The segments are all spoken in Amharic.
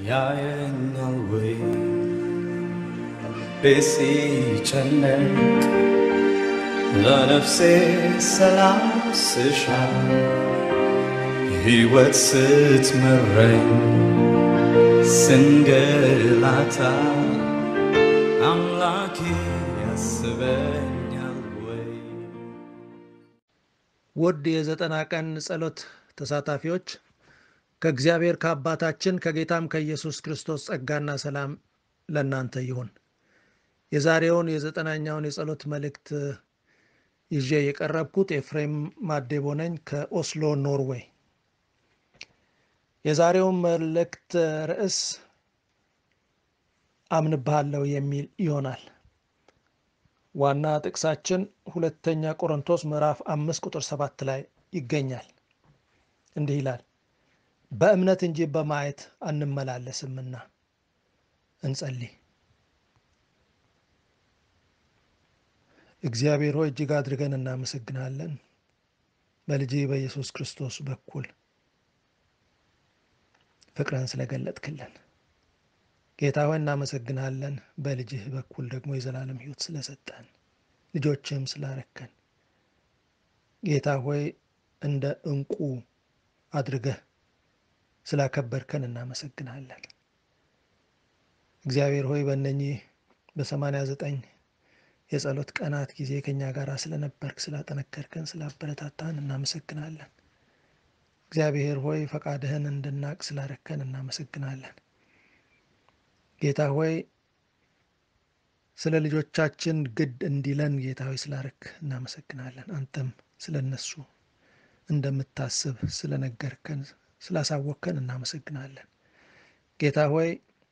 ያየኛል ወይ ቤት ሲጨነቅ ለነፍሴ ሰላም ስሻ ሕይወት ስትመረኝ ስንገላታ አምላኬ ያስበኛል ወይ ውድ የዘጠና ቀን ጸሎት ተሳታፊዎች ከእግዚአብሔር ከአባታችን ከጌታም ከኢየሱስ ክርስቶስ ጸጋና ሰላም ለእናንተ ይሁን። የዛሬውን የዘጠናኛውን የጸሎት መልእክት ይዤ የቀረብኩት ኤፍሬም ማዴቦ ነኝ ከኦስሎ ኖርዌይ። የዛሬውን መልእክት ርዕስ አምንብሃለሁ የሚል ይሆናል። ዋና ጥቅሳችን ሁለተኛ ቆሮንቶስ ምዕራፍ አምስት ቁጥር ሰባት ላይ ይገኛል። እንዲህ ይላል፣ በእምነት እንጂ በማየት አንመላለስምና። እንጸልይ። እግዚአብሔር ሆይ እጅግ አድርገን እናመሰግናለን። በልጅ በኢየሱስ ክርስቶስ በኩል ፍቅርን ስለገለጥክልን ጌታ ሆይ እናመሰግናለን። በልጅህ በኩል ደግሞ የዘላለም ሕይወት ስለሰጠን ልጆችህም ስላረከን ጌታ ሆይ እንደ ዕንቁ አድርገህ ስላከበርከን እናመሰግናለን። እግዚአብሔር ሆይ በእነኚህ በሰማንያ ዘጠኝ የጸሎት ቀናት ጊዜ ከእኛ ጋር ስለነበርክ ስላጠነከርከን፣ ስላበረታታን እናመሰግናለን። እግዚአብሔር ሆይ ፈቃድህን እንድናቅ ስላረከን እናመሰግናለን። ጌታ ሆይ ስለ ልጆቻችን ግድ እንዲለን ጌታ ሆይ ስላረክ እናመሰግናለን። አንተም ስለ እነሱ እንደምታስብ ስለነገርከን ስላሳወቅከን እናመሰግናለን። ጌታ ሆይ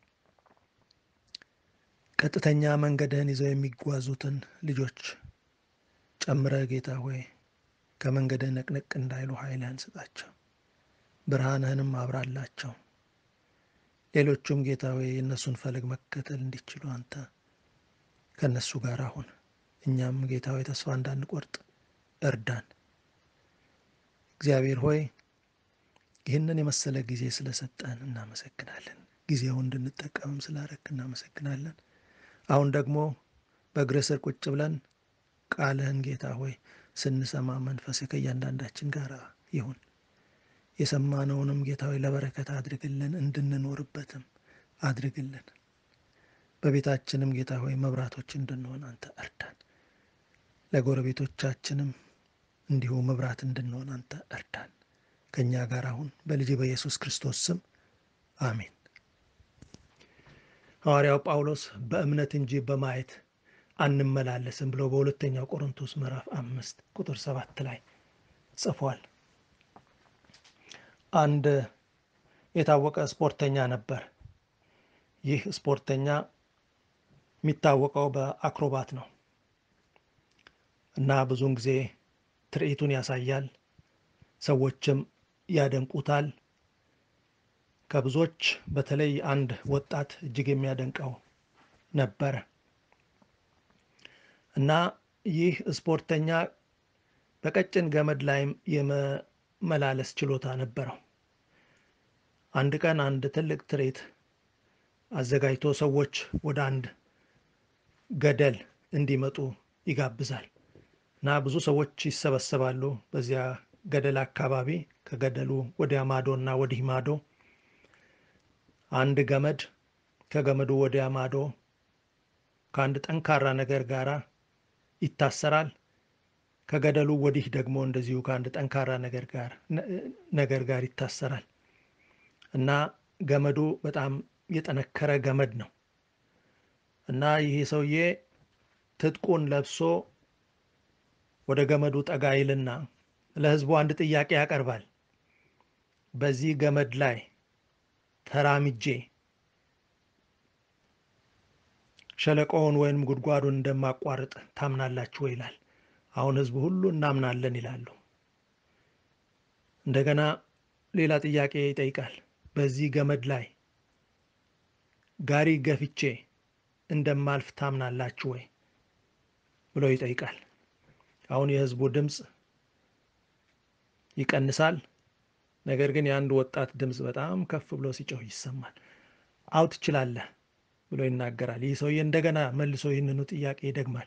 ቀጥተኛ መንገድህን ይዘው የሚጓዙትን ልጆች ጨምረህ ጌታ ሆይ ከመንገድህ ነቅነቅ እንዳይሉ ኃይልህን ስጣቸው፣ ብርሃንህንም አብራላቸው። ሌሎቹም ጌታ ሆይ የእነሱን ፈለግ መከተል እንዲችሉ አንተ ከእነሱ ጋር አሁን እኛም ጌታ ሆይ ተስፋ እንዳንቆርጥ እርዳን። እግዚአብሔር ሆይ ይህንን የመሰለ ጊዜ ስለሰጠን እናመሰግናለን። ጊዜው እንድንጠቀምም ስላረክ እናመሰግናለን። አሁን ደግሞ በእግርህ ስር ቁጭ ብለን ቃልህን ጌታ ሆይ ስንሰማ መንፈስ ከእያንዳንዳችን ጋር ይሁን። የሰማነውንም ጌታ ሆይ ለበረከት አድርግልን፣ እንድንኖርበትም አድርግልን። በቤታችንም ጌታ ሆይ መብራቶች እንድንሆን አንተ እርዳን። ለጎረቤቶቻችንም እንዲሁ መብራት እንድንሆን አንተ እርዳን። ከእኛ ጋር አሁን በልጅ በኢየሱስ ክርስቶስ ስም አሜን። ሐዋርያው ጳውሎስ በእምነት እንጂ በማየት አንመላለስም ብሎ በሁለተኛው ቆሮንቶስ ምዕራፍ አምስት ቁጥር ሰባት ላይ ጽፏል። አንድ የታወቀ ስፖርተኛ ነበር። ይህ ስፖርተኛ የሚታወቀው በአክሮባት ነው እና ብዙውን ጊዜ ትርኢቱን ያሳያል። ሰዎችም ያደንቁታል። ከብዙዎች በተለይ አንድ ወጣት እጅግ የሚያደንቀው ነበረ እና ይህ ስፖርተኛ በቀጭን ገመድ ላይም የመመላለስ ችሎታ ነበረው። አንድ ቀን አንድ ትልቅ ትርኢት አዘጋጅቶ ሰዎች ወደ አንድ ገደል እንዲመጡ ይጋብዛል እና ብዙ ሰዎች ይሰበሰባሉ በዚያ ገደል አካባቢ ከገደሉ ወዲያ ማዶ እና ወዲህ ማዶ አንድ ገመድ ከገመዱ ወዲያ ማዶ ከአንድ ጠንካራ ነገር ጋር ይታሰራል። ከገደሉ ወዲህ ደግሞ እንደዚሁ ከአንድ ጠንካራ ነገር ጋር ነገር ጋር ይታሰራል እና ገመዱ በጣም የጠነከረ ገመድ ነው እና ይህ ሰውዬ ትጥቁን ለብሶ ወደ ገመዱ ጠጋ ይልና ለሕዝቡ አንድ ጥያቄ ያቀርባል። በዚህ ገመድ ላይ ተራምጄ ሸለቆውን ወይም ጉድጓዱን እንደማቋርጥ ታምናላችሁ ወይ ይላል። አሁን ሕዝቡ ሁሉ እናምናለን ይላሉ። እንደገና ሌላ ጥያቄ ይጠይቃል። በዚህ ገመድ ላይ ጋሪ ገፍቼ እንደማልፍ ታምናላችሁ ወይ ብሎ ይጠይቃል። አሁን የሕዝቡ ድምፅ ይቀንሳል። ነገር ግን የአንድ ወጣት ድምፅ በጣም ከፍ ብሎ ሲጮህ ይሰማል። አው ትችላለህ ብሎ ይናገራል። ይህ ሰውዬ እንደገና መልሶ ይህንኑ ጥያቄ ይደግማል።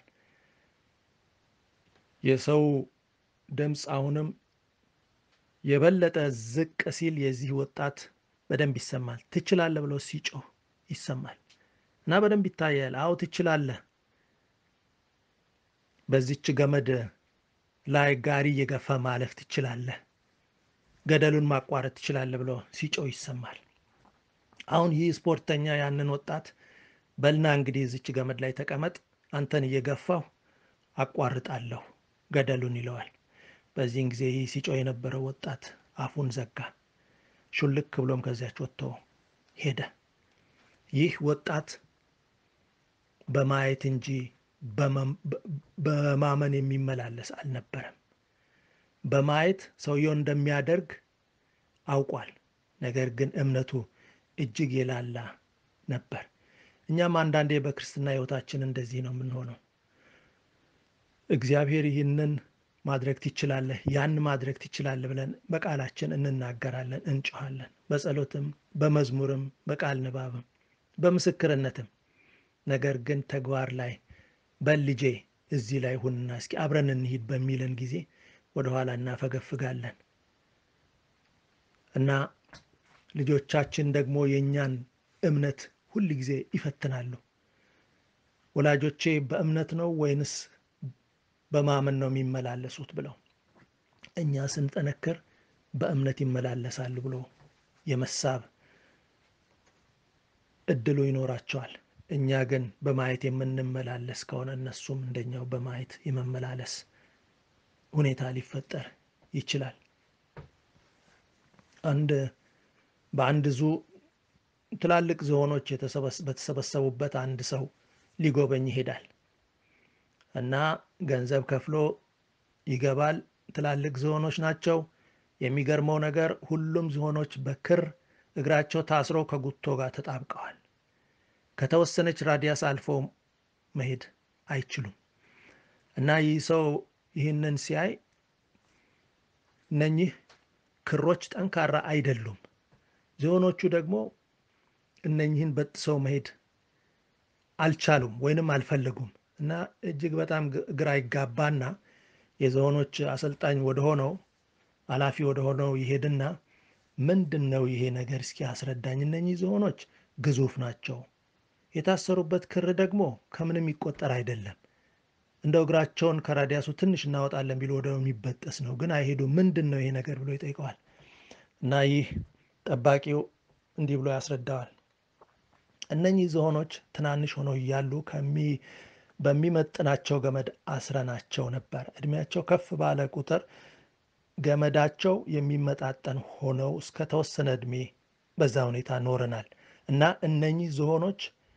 የሰው ድምፅ አሁንም የበለጠ ዝቅ ሲል የዚህ ወጣት በደንብ ይሰማል። ትችላለህ ብሎ ሲጮህ ይሰማል እና በደንብ ይታያል። አዎ ትችላለህ፣ በዚች ገመድ ላይ ጋሪ እየገፋ ማለፍ ትችላለህ፣ ገደሉን ማቋረጥ ትችላለህ ብሎ ሲጮህ ይሰማል። አሁን ይህ ስፖርተኛ ያንን ወጣት በልና እንግዲህ እዚች ገመድ ላይ ተቀመጥ፣ አንተን እየገፋሁ አቋርጣለሁ ገደሉን ይለዋል። በዚህን ጊዜ ይህ ሲጮህ የነበረው ወጣት አፉን ዘጋ። ሹልክ ብሎም ከዚያች ወጥቶ ሄደ። ይህ ወጣት በማየት እንጂ በማመን የሚመላለስ አልነበረም። በማየት ሰውየው እንደሚያደርግ አውቋል። ነገር ግን እምነቱ እጅግ የላላ ነበር። እኛም አንዳንዴ በክርስትና ሕይወታችን እንደዚህ ነው የምንሆነው። እግዚአብሔር ይህንን ማድረግ ትችላለህ፣ ያን ማድረግ ትችላለህ ብለን በቃላችን እንናገራለን፣ እንጮኋለን። በጸሎትም፣ በመዝሙርም፣ በቃል ንባብም፣ በምስክርነትም። ነገር ግን ተግባር ላይ በልጄ እዚህ ላይ ሁንና እስኪ አብረን እንሂድ በሚለን ጊዜ ወደኋላ እናፈገፍጋለን እና ልጆቻችን ደግሞ የእኛን እምነት ሁል ጊዜ ይፈትናሉ። ወላጆቼ በእምነት ነው ወይንስ በማመን ነው የሚመላለሱት ብለው እኛ ስንጠነክር በእምነት ይመላለሳሉ ብሎ የመሳብ እድሉ ይኖራቸዋል። እኛ ግን በማየት የምንመላለስ ከሆነ እነሱም እንደኛው በማየት የመመላለስ ሁኔታ ሊፈጠር ይችላል። አንድ በአንድ ዙ ትላልቅ ዝሆኖች በተሰበሰቡበት አንድ ሰው ሊጎበኝ ይሄዳል እና ገንዘብ ከፍሎ ይገባል። ትላልቅ ዝሆኖች ናቸው። የሚገርመው ነገር ሁሉም ዝሆኖች በክር እግራቸው ታስሮ ከጉቶ ጋር ተጣብቀዋል። ከተወሰነች ራዲያስ አልፎ መሄድ አይችሉም እና ይህ ሰው ይህንን ሲያይ እነኚህ ክሮች ጠንካራ አይደሉም፣ ዝሆኖቹ ደግሞ እነኚህን በጥሰው መሄድ አልቻሉም ወይንም አልፈለጉም እና እጅግ በጣም ግራ ይጋባና የዝሆኖች አሰልጣኝ ወደሆነው ኃላፊ ወደሆነው ይሄድና ምንድን ነው ይሄ ነገር እስኪ አስረዳኝ። እነኚህ ዝሆኖች ግዙፍ ናቸው፣ የታሰሩበት ክር ደግሞ ከምንም የሚቆጠር አይደለም። እንደው እግራቸውን ከራዲያሱ ትንሽ እናወጣለን ቢሉ ወደ የሚበጠስ ነው፣ ግን አይሄዱም። ምንድን ነው ይሄ ነገር ብሎ ይጠይቀዋል። እና ይህ ጠባቂው እንዲህ ብሎ ያስረዳዋል። እነኚህ ዝሆኖች ትናንሽ ሆነው እያሉ በሚመጥናቸው ገመድ አስረናቸው ነበር። እድሜያቸው ከፍ ባለ ቁጥር ገመዳቸው የሚመጣጠን ሆነው እስከ ተወሰነ እድሜ በዛ ሁኔታ ኖረናል እና እነኚህ ዝሆኖች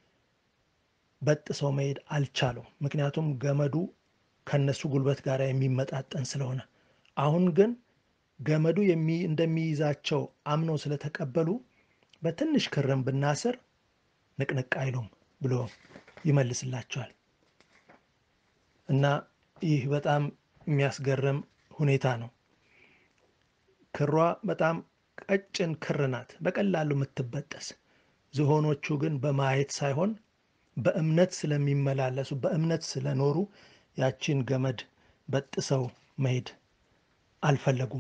በጥሰው መሄድ አልቻሉም። ምክንያቱም ገመዱ ከነሱ ጉልበት ጋር የሚመጣጠን ስለሆነ። አሁን ግን ገመዱ እንደሚይዛቸው አምነው ስለተቀበሉ በትንሽ ክርም ብናስር ንቅንቅ አይሉም ብሎ ይመልስላቸዋል። እና ይህ በጣም የሚያስገርም ሁኔታ ነው። ክሯ በጣም ቀጭን ክር ናት፣ በቀላሉ የምትበጠስ። ዝሆኖቹ ግን በማየት ሳይሆን በእምነት ስለሚመላለሱ በእምነት ስለኖሩ ያቺን ገመድ በጥሰው መሄድ አልፈለጉም።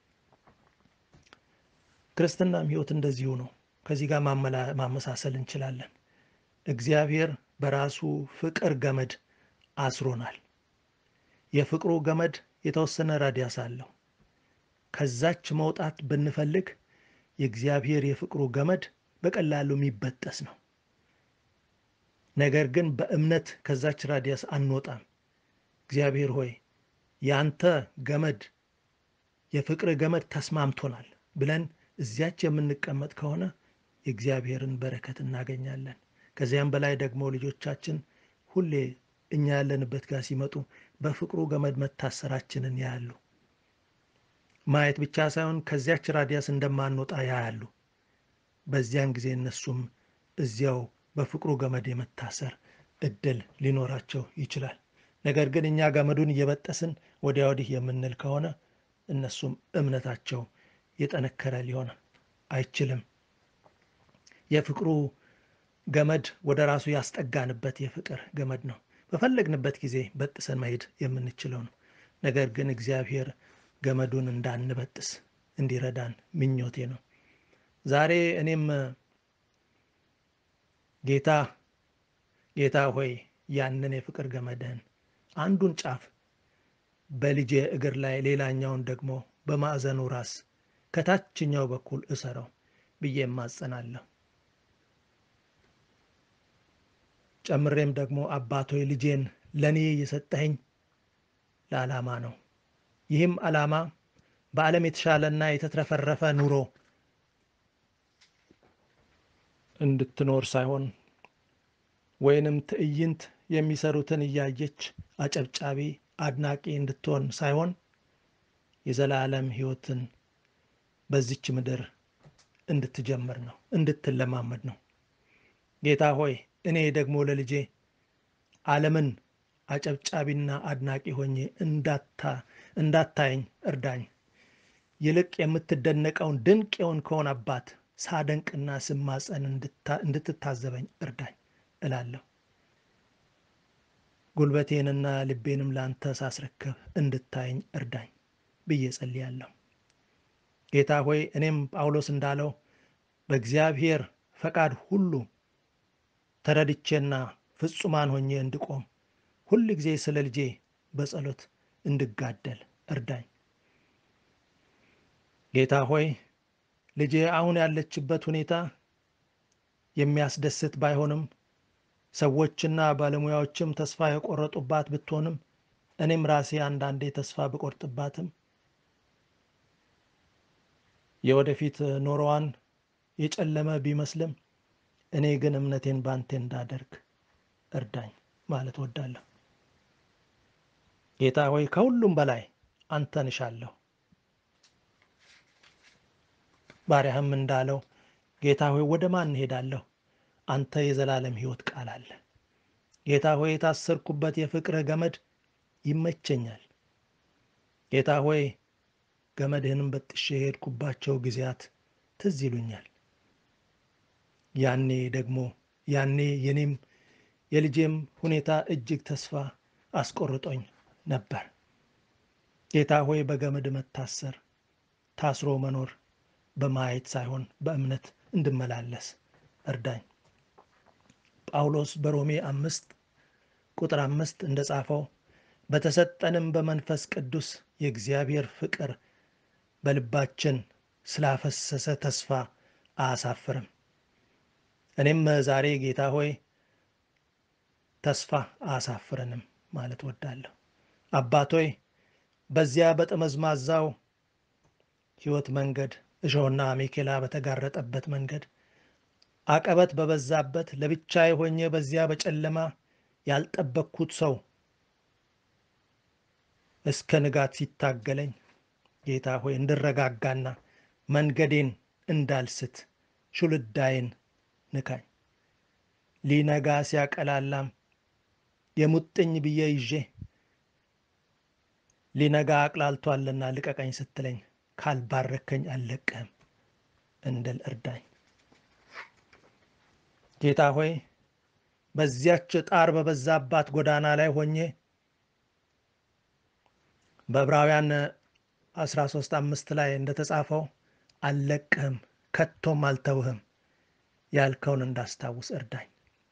ክርስትናም ሕይወት እንደዚሁ ነው። ከዚህ ጋር ማመሳሰል እንችላለን። እግዚአብሔር በራሱ ፍቅር ገመድ አስሮናል። የፍቅሩ ገመድ የተወሰነ ራዲያስ አለው። ከዛች መውጣት ብንፈልግ የእግዚአብሔር የፍቅሩ ገመድ በቀላሉ የሚበጠስ ነው። ነገር ግን በእምነት ከዛች ራዲያስ አንወጣም። እግዚአብሔር ሆይ ያንተ ገመድ የፍቅር ገመድ ተስማምቶናል ብለን እዚያች የምንቀመጥ ከሆነ የእግዚአብሔርን በረከት እናገኛለን። ከዚያም በላይ ደግሞ ልጆቻችን ሁሌ እኛ ያለንበት ጋር ሲመጡ በፍቅሩ ገመድ መታሰራችንን ያያሉ። ማየት ብቻ ሳይሆን ከዚያች ራዲያስ እንደማንወጣ ያያሉ። በዚያን ጊዜ እነሱም እዚያው በፍቅሩ ገመድ የመታሰር እድል ሊኖራቸው ይችላል። ነገር ግን እኛ ገመዱን እየበጠስን ወዲያ ወዲህ የምንል ከሆነ እነሱም እምነታቸው የጠነከረ ሊሆን አይችልም። የፍቅሩ ገመድ ወደ ራሱ ያስጠጋንበት የፍቅር ገመድ ነው። በፈለግንበት ጊዜ በጥሰን መሄድ የምንችለው ነው። ነገር ግን እግዚአብሔር ገመዱን እንዳንበጥስ እንዲረዳን ምኞቴ ነው። ዛሬ እኔም ጌታ ጌታ ሆይ ያንን የፍቅር ገመድህን አንዱን ጫፍ በልጄ እግር ላይ ሌላኛውን ደግሞ በማዕዘኑ ራስ ከታችኛው በኩል እሰረው ብዬ እማጸናለሁ። ጨምሬም ደግሞ አባቶይ ልጄን ለእኔ የሰጠኸኝ ለዓላማ ነው። ይህም ዓላማ በዓለም የተሻለና የተትረፈረፈ ኑሮ እንድትኖር ሳይሆን ወይንም ትዕይንት የሚሰሩትን እያየች አጨብጫቢ አድናቂ እንድትሆን ሳይሆን የዘላለም ሕይወትን በዚች ምድር እንድትጀምር ነው፣ እንድትለማመድ ነው። ጌታ ሆይ እኔ ደግሞ ለልጄ ዓለምን አጨብጫቢና አድናቂ ሆኜ እንዳታየኝ እርዳኝ። ይልቅ የምትደነቀውን ድንቅ የሆንከውን አባት ሳደንቅና ስማጸን እንድትታዘበኝ እርዳኝ እላለሁ። ጉልበቴንና ልቤንም ለአንተ ሳስረክብ እንድታየኝ እርዳኝ ብዬ ጸልያለሁ። ጌታ ሆይ እኔም ጳውሎስ እንዳለው በእግዚአብሔር ፈቃድ ሁሉ ተረድቼና ፍጹማን ሆኜ እንድቆም ሁል ጊዜ ስለ ልጄ በጸሎት እንድጋደል እርዳኝ። ጌታ ሆይ ልጄ አሁን ያለችበት ሁኔታ የሚያስደስት ባይሆንም ሰዎችና ባለሙያዎችም ተስፋ የቆረጡባት ብትሆንም እኔም ራሴ አንዳንዴ ተስፋ ብቆርጥባትም የወደፊት ኖሮዋን የጨለመ ቢመስልም እኔ ግን እምነቴን ባንቴ እንዳደርግ እርዳኝ ማለት ወዳለሁ። ጌታ ሆይ ከሁሉም በላይ አንተን እሻለሁ። ባሪያህም እንዳለው ጌታ ሆይ ወደ ማን እሄዳለሁ? አንተ የዘላለም ሕይወት ቃል አለ። ጌታ ሆይ የታሰርኩበት የፍቅርህ ገመድ ይመቸኛል። ጌታ ሆይ ገመድህንም በጥሼ የሄድኩባቸው ጊዜያት ትዝ ይሉኛል። ያኔ ደግሞ ያኔ የኔም የልጄም ሁኔታ እጅግ ተስፋ አስቆርጦኝ ነበር። ጌታ ሆይ በገመድ መታሰር ታስሮ መኖር በማየት ሳይሆን በእምነት እንድመላለስ እርዳኝ። ጳውሎስ በሮሜ አምስት ቁጥር አምስት እንደጻፈው በተሰጠንም በመንፈስ ቅዱስ የእግዚአብሔር ፍቅር በልባችን ስላፈሰሰ ተስፋ አያሳፍርም። እኔም ዛሬ ጌታ ሆይ ተስፋ አያሳፍረንም ማለት ወዳለሁ። አባቶይ በዚያ በጠመዝማዛው ሕይወት መንገድ እሾህና አሜኬላ በተጋረጠበት መንገድ አቀበት በበዛበት ለብቻዬ ሆኜ በዚያ በጨለማ ያልጠበቅኩት ሰው እስከ ንጋት ሲታገለኝ ጌታ ሆይ እንድረጋጋና መንገዴን እንዳልስት ሹልዳዬን ንካኝ። ሊነጋ ሲያቀላላም የሙጥኝ ብዬ ይዤ ሊነጋ አቅላልቷልና ልቀቀኝ ስትለኝ ካልባረከኝ አልለቅህም እንድል እርዳኝ። ጌታ ሆይ በዚያች ጣር በበዛባት ጎዳና ላይ ሆኜ በዕብራውያን 13 አምስት ላይ እንደተጻፈው አልለቅህም ከቶም አልተውህም ያልከውን እንዳስታውስ እርዳኝ።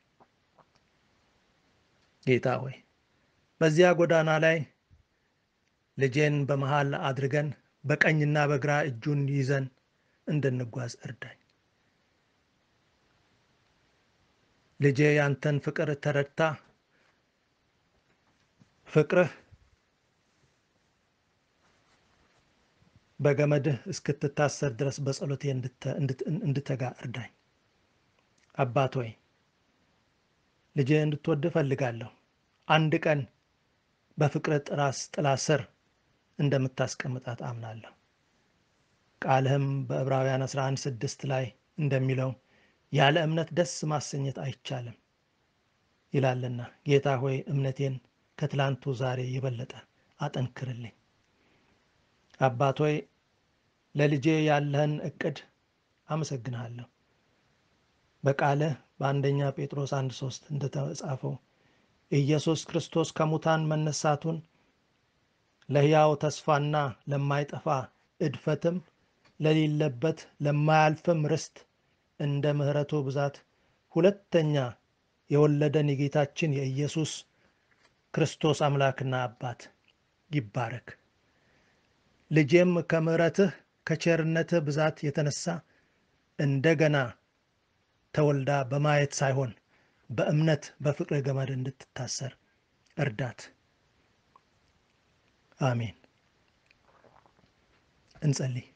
ጌታ ሆይ በዚያ ጎዳና ላይ ልጄን በመሃል አድርገን በቀኝና በግራ እጁን ይዘን እንድንጓዝ እርዳኝ። ልጄ ያንተን ፍቅር ተረድታ ፍቅርህ በገመድህ እስክትታሰር ድረስ በጸሎቴ እንድተጋ እርዳኝ። አባት ሆይ ልጄ እንድትወድ እፈልጋለሁ። አንድ ቀን በፍቅር ጥራስ ጥላ ስር እንደምታስቀምጣት አምናለሁ። ቃልህም በዕብራውያን 11 ስድስት ላይ እንደሚለው ያለ እምነት ደስ ማሰኘት አይቻልም ይላልና ጌታ ሆይ እምነቴን ከትላንቱ ዛሬ የበለጠ አጠንክርልኝ። አባት ሆይ ለልጄ ያለህን እቅድ አመሰግንሃለሁ። በቃልህ በአንደኛ ጴጥሮስ አንድ ሶስት እንደተጻፈው ኢየሱስ ክርስቶስ ከሙታን መነሳቱን ለሕያው ተስፋና ለማይጠፋ እድፈትም ለሌለበት ለማያልፍም ርስት እንደ ምሕረቱ ብዛት ሁለተኛ የወለደን የጌታችን የኢየሱስ ክርስቶስ አምላክና አባት ይባረክ። ልጄም ከምሕረትህ ከቸርነትህ ብዛት የተነሳ እንደገና ተወልዳ በማየት ሳይሆን በእምነት በፍቅር ገመድ እንድትታሰር እርዳት። አሜን። እንጸልይ።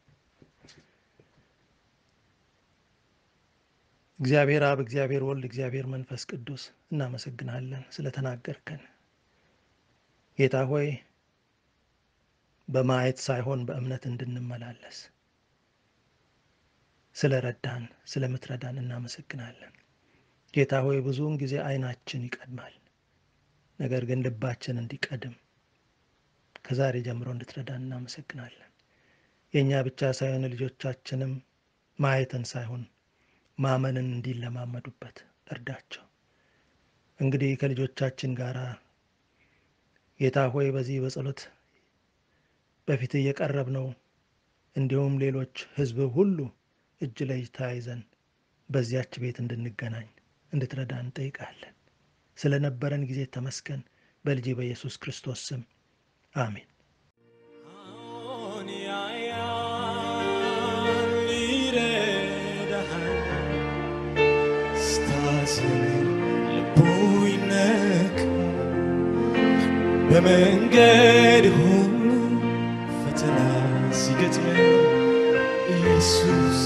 እግዚአብሔር አብ፣ እግዚአብሔር ወልድ፣ እግዚአብሔር መንፈስ ቅዱስ እናመሰግናለን ስለተናገርከን። ጌታ ሆይ በማየት ሳይሆን በእምነት እንድንመላለስ ስለ ረዳን ስለምትረዳን እናመሰግናለን። ጌታ ሆይ ብዙውን ጊዜ ዓይናችን ይቀድማል፣ ነገር ግን ልባችን እንዲቀድም ከዛሬ ጀምሮ እንድትረዳን እናመሰግናለን። የእኛ ብቻ ሳይሆን ልጆቻችንም ማየትን ሳይሆን ማመንን እንዲለማመዱበት እርዳቸው። እንግዲህ ከልጆቻችን ጋር ጌታ ሆይ በዚህ በጸሎት በፊት እየቀረብ ነው እንዲሁም ሌሎች ሕዝብ ሁሉ እጅ ለእጅ ተያይዘን በዚያች ቤት እንድንገናኝ እንድትረዳ እንጠይቃለን። ስለነበረን ጊዜ ተመስገን። በልጅ በኢየሱስ ክርስቶስ ስም አሜን። አዎን ያያል ይረዳሃል፣ ስታዝን ልቡ ይነካል። በመንገድ ሁሉ ፈተና ሲገጥም ኢየሱስ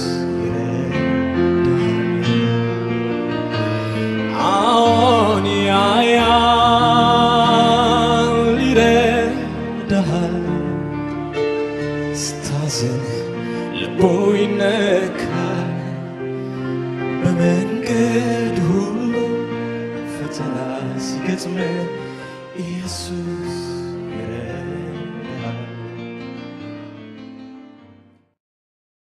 ይረዳሃል። አዎን ያያል ይረዳሃል፣ ስታዝን ልቡ ይነካል። በመንገድ ሁሉ ፈተና ሲገጥም ኢየሱስ